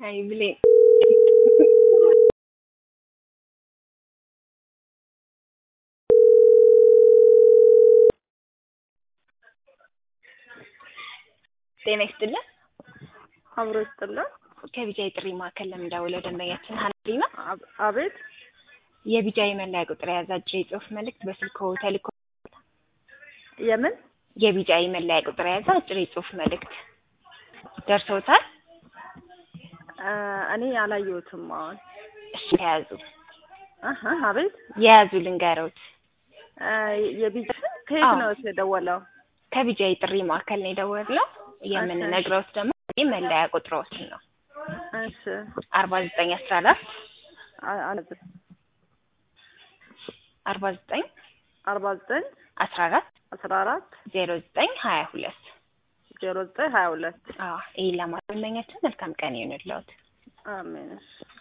አይ ብሌን ጤና ይስጥልን። አብሮ ይስጥልን። ከቢጃይ ጥሪ ማዕከል ለምንደውለው ደንበኛችን ሀናሊ ነው። አብ- አቤት የቢጃይ መለያ ቁጥር የያዘ አጭር የጽሁፍ መልእክት በስልክዎ ተልኮ የምን የቢጃይ መለያ ቁጥር የያዘ አጭር የጽሁፍ መልእክት ደርሶታል? እ እኔ አላየሁትም። አሁን እሺ የያዙ አሀ አቤት የያዙ ልንገሮት። እ የቢጃ ከየት አዎ። ነው የደወለው? ከቢጃይ ጥሪ ማዕከል ነው የደወልነው። የምንነግረውት ደግሞ ይህ መለያ ቁጥሮትን ነው እሺ አርባ ዘጠኝ አስራ አራት አ- አ- አርባ ዘጠኝ አርባ ዘጠኝ አስራ አራት አስራ አራት ዜሮ ዘጠኝ ሀያ ሁለት ዜሮ ዘጠኝ ሀያ ሁለት አዎ ይህን ለማለት ደንበኛችን መልካም ቀን ይሁንልዎት። አሜን። እሺ